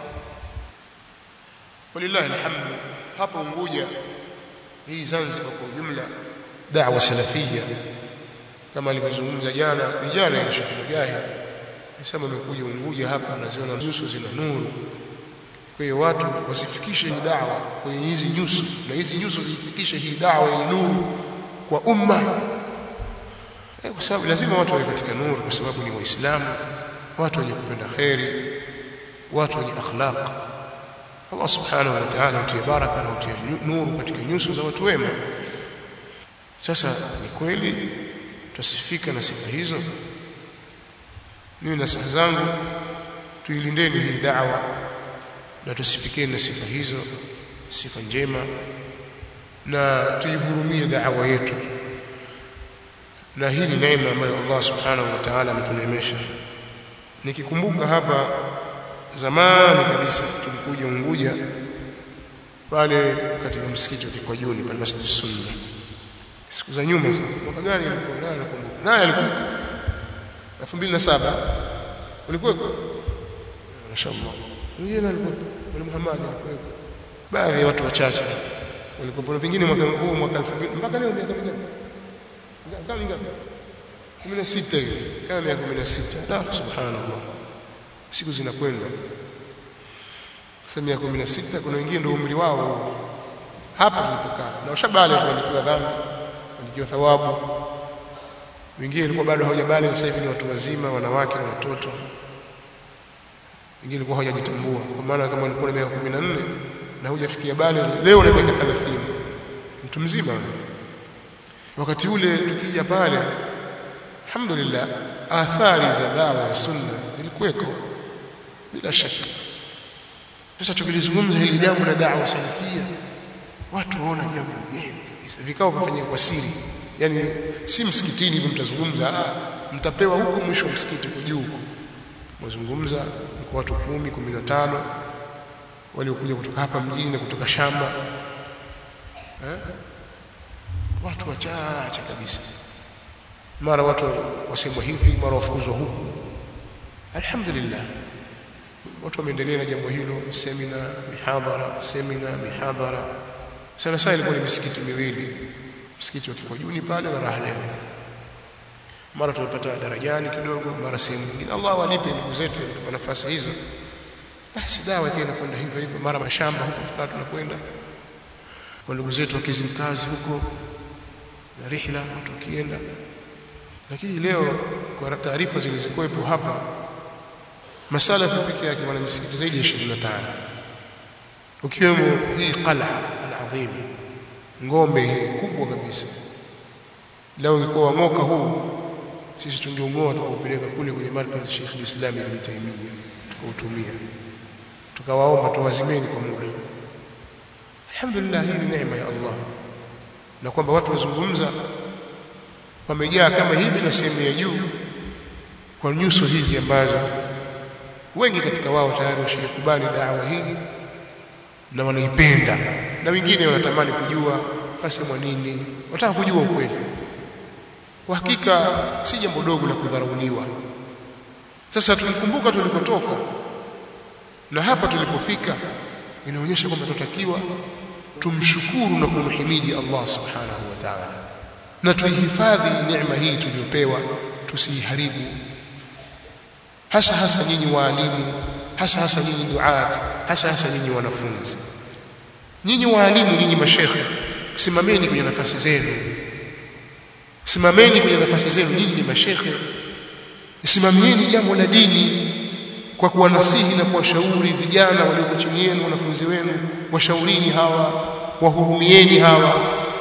walillahi alhamdu hapa Unguja hii Zanzibar kwa ujumla da'wa salafia kama alivyozungumza jana vijana ya Sheikh Mujahid sema amekuja Unguja hapa anaziona nyuso zina nuru kwa hiyo watu wasifikishe hii da'wa kwenye hizi nyuso na hizi nyuso ziifikishe hii da'wa yenye nuru kwa umma kwa sababu lazima watu wawe katika nuru kwa sababu ni waislamu watu wenye kupenda khairi watu wenye akhlaq Allah subhanahu wa ta'ala utie baraka na utie nuru katika nyuso za watu wema sasa ni kweli tusifika na sifa hizo mimi na sifa zangu tuilindeni hii da'wa na tusifikeni na sifa hizo sifa njema na tuihurumie da'wa yetu na hii ni neema ambayo Allah subhanahu wa ta'ala ametuneemesha nikikumbuka hapa zamani kabisa tulikuja Unguja pale katika msikiti wa Kikwajuni pale Masjid Sunna siku za nyuma mwaka gani ilikuwa nani nakumbuka nani alikuwa 2007 ulikuwa mashaallah mwingine alikuwa Mwalimu Muhammad alikuwa baadhi ya watu wachache walikuwa pengine mwaka huu mwaka 2000 mpaka leo miaka mingapi kama mingapi 16 hivi kama miaka 16 la subhanallah siku zinakwenda sasa miaka 16 kuna wengine ndio umri wao hapa tulipokaa na washabale kuandikiwa dhambi kuandikiwa thawabu wengine walikuwa bado hawajabale sasa hivi ni watu wazima wanawake na watoto wengine walikuwa hawajajitambua kwa maana kama walikuwa na miaka 14 na hujafikia baligh leo na miaka 30 mtu mzima wakati ule tukija pale alhamdulillah athari za dawa ya sunna zilikuweko bila shaka sasa tukilizungumza hili jambo la da'wa salafia watu waona jambo geni kabisa vikao vifanyika kwa siri yani si msikitini hivi mtazungumza ah mtapewa huko mwisho wa msikiti kwa juu huko mzungumza kwa watu 10 15 waliokuja kutoka hapa mjini na kutoka shamba eh? watu wachache kabisa mara watu wasemwa hivi mara wafukuzwa huku alhamdulillah watu wameendelea na jambo hilo semina mihadhara semina mihadhara sana sana ilikuwa ni misikiti miwili msikiti wa Kikojuni pale na Raha leo mara tumepata darajani kidogo mara sehemu nyingine Allah walipe ndugu zetu walitupa nafasi hizo basi dawa ikaenda kwenda hivyo hivyo mara mashamba huko tukawa tunakwenda kwa ndugu zetu wa Kizimkazi huko na rihla watu wakienda lakini leo kwa taarifa zilizokuwepo hapa masalafi pekee yake wana misikiti zaidi ya 25 ukiwemo hii qala al-azim ngombe hii kubwa kabisa leo ingekuwa wang'oka huu sisi tungeung'oa tukaupeleka kule kwenye markaz Sheikh al-Islam Ibn Taymiyyah tukautumia tukawaomba tuwazimeni kwa muda alhamdulillah hii ni neema ya Allah na kwamba watu wazungumza wamejaa kama hivi na sehemu ya juu kwa nyuso hizi ambazo wengi katika wao tayari washakubali dawa hii na wanaipenda na wengine wanatamani kujua pasemwa nini wataka kujua ukweli kwa hakika si jambo dogo la kudharauliwa sasa tukikumbuka tulikotoka na hapa tulipofika inaonyesha kwamba tunatakiwa tumshukuru na kumhimidi Allah subhanahu wa ta'ala na tuihifadhi neema hii tuliyopewa tusiiharibu hasa hasa nyinyi waalimu hasa hasa nyinyi duat hasa hasa nyinyi wanafunzi nyinyi waalimu nyinyi mashekhe simameni kwenye nafasi zenu simameni kwenye nafasi zenu nyinyi ni mashekhe simamieni jambo la dini kwa kuwanasihi na kuwashauri vijana walioko chini yenu wanafunzi wenu washaurini hawa wahurumieni hawa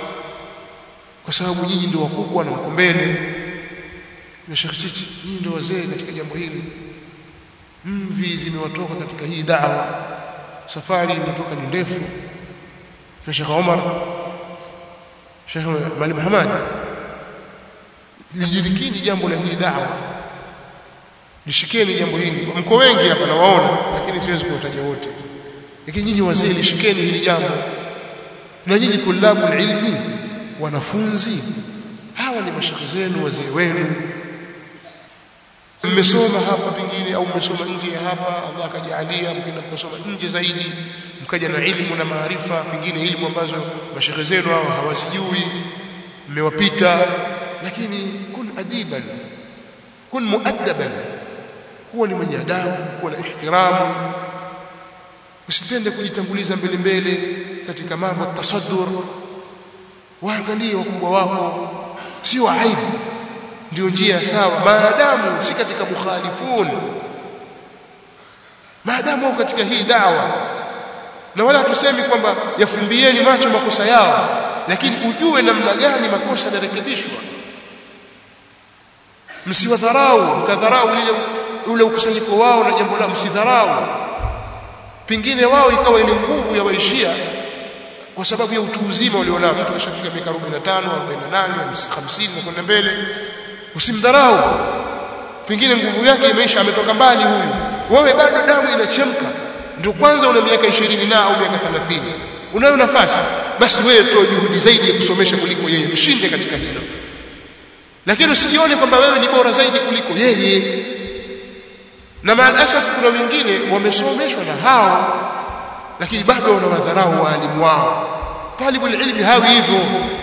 kwa sababu nyinyi ndio wakubwa na mko mbele na Sheikh Chichi nyinyi ndio wazee katika jambo hili mvi zimewatoka katika hii da'wa safari imetoka ni ndefu na Sheikh Omar Sheikh Malim Hamad lijirikini jambo la hii da'wa lishikeni jambo hili mko wengi hapa nawaona lakini siwezi kuwataja wote lakini nyinyi wazee lishikeni hili jambo na nyinyi tulabu ilmi wanafunzi hawa ni mashekhe zenu wazee wenu mmesoma hapa pengine au mmesoma nje ya hapa Allah akajalia mkenda mkasoma nje zaidi mkaja na ilmu na maarifa pengine ilmu ambazo mashekhe zenu hao hawazijui mmewapita lakini kun adiban kun muaddaban kuwa ni mwenye adabu kuwa na ihtiramu usitende kujitanguliza mbele mbele katika mambo tasaddur waangalie wakubwa wako sio aibu ndio njia sawa maadamu si katika mukhalifun maadamu wako katika hii dawa na wala tusemi kwamba yafumbieni macho makosa yao lakini ujue namna gani makosa yanarekebishwa msiwadharau mkadharau lile ule ukusanyiko wao na jambo la msidharau pengine wao ikawa ile nguvu ya waishia kwa sababu ya utu uzima walionao mtu kashafika miaka 45 48 50 na kwenda mbele usimdharau pengine nguvu yake imeisha ametoka mbali huyu wewe bado damu inachemka ndio kwanza una miaka 20 na au miaka 30 unayo nafasi basi wewe toa juhudi zaidi ya kusomesha kuliko yeye mshinde katika hilo lakini usijione kwamba wewe ni bora zaidi kuliko yeye na maalasaf kuna wengine wamesomeshwa na hao lakini bado wanawadharau waalimu wao talibu ilmi hawi hivyo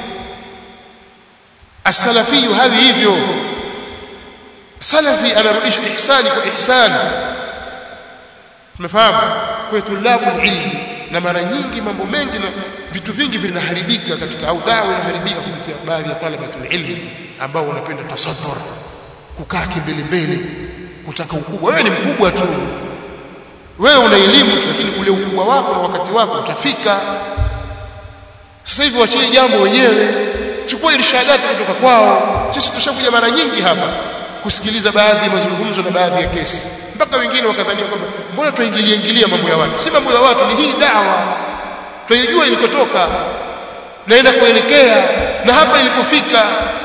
as-salafi hawi hivyo salafi anarudisha ihsani kwa ihsani tumefahamu kwa tulabu ilmi na mara nyingi mambo mengi na vitu vingi vinaharibika katika au dawa inaharibika kupitia baadhi ya talabatul ilmi ambao wanapenda tasaddur kukaa kimbele mbele kutaka ukubwa wewe ni mkubwa tu wewe una elimu tu lakini ule ukubwa wako na wakati wako utafika sasa hivi wachie jambo wenyewe chukua irshadati kutoka kwao sisi tushakuja mara nyingi hapa kusikiliza baadhi ya mazungumzo na baadhi ya kesi mpaka wengine wakadhania kwamba mbona tuingilie ingilia mambo ya watu si mambo ya watu ni hii dawa tuijua ilikotoka naenda kuelekea na hapa ilipofika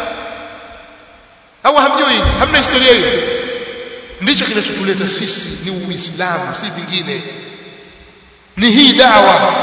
au hamjui hamna historia hiyo ndicho kinachotuleta sisi ni uislamu si vingine ni hii dawa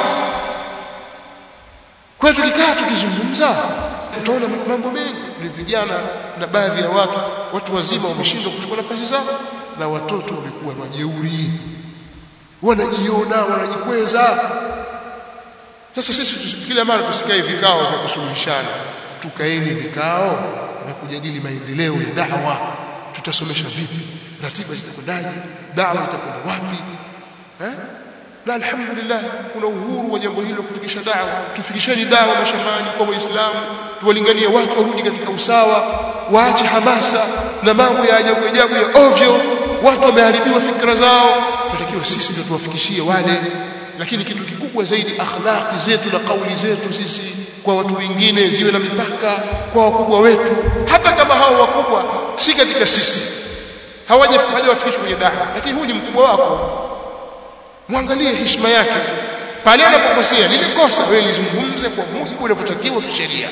kwa tukikaa tukizungumza utaona mambo mengi ni vijana na baadhi ya watu watu wazima wameshindwa kuchukua nafasi zao na watoto wamekuwa majeuri wanajiona wanajikweza sasa sisi kila mara tusikae vikao vya kusuluhishana tukaeni vikao vya kujadili maendeleo ya dawa tutasomesha vipi ratiba zitakwendaje dawa itakwenda wapi eh na alhamdulillah kuna uhuru wa jambo hilo kufikisha dawa tufikisheni dawa mashambani kwa waislamu tuwalinganie watu warudi katika usawa waache hamasa na mambo ya ajabu ajabu ya ovyo watu wameharibiwa fikra zao tunatakiwa sisi ndio tuwafikishie wale lakini kitu kikubwa zaidi akhlaqi zetu na kauli zetu sisi kwa watu wengine ziwe na mipaka kwa wakubwa wetu hata kama hao wakubwa si katika sisi hawajawafikishwa kwenye dawa lakini huyu ni mkubwa wako mwangalie heshima yake pale anapokosea lile kosa wewe lizungumze kwa mujibu unavyotakiwa kisheria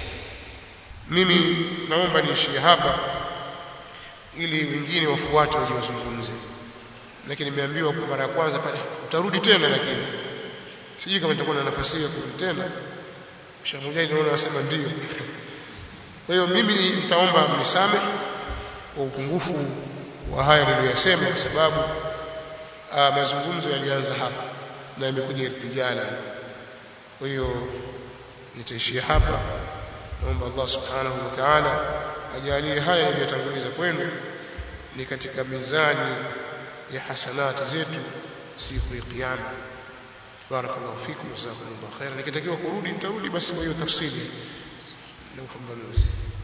mimi naomba niishie hapa ili wengine wafuate waje wazungumze lakini nimeambiwa kwa mara ya kwanza pale utarudi tena lakini sijui kama nitakuwa na nafasi ya kurudi tena shamujai naona wasema ndio kwa hiyo mimi nitaomba mnisame kwa upungufu wa haya niliyosema kwa sababu uh, mazungumzo yalianza hapa na yamekuja irtijala kwa hiyo nitaishia hapa naomba Allah subhanahu wa ta'ala ajalie haya niliyotanguliza kwenu ni katika mizani ya hasanati zetu siku ya kiyama barakallahu fikum jazakumullahu khairan nikitakiwa kurudi nitarudi basi kwa hiyo tafsiri na ufafanuzi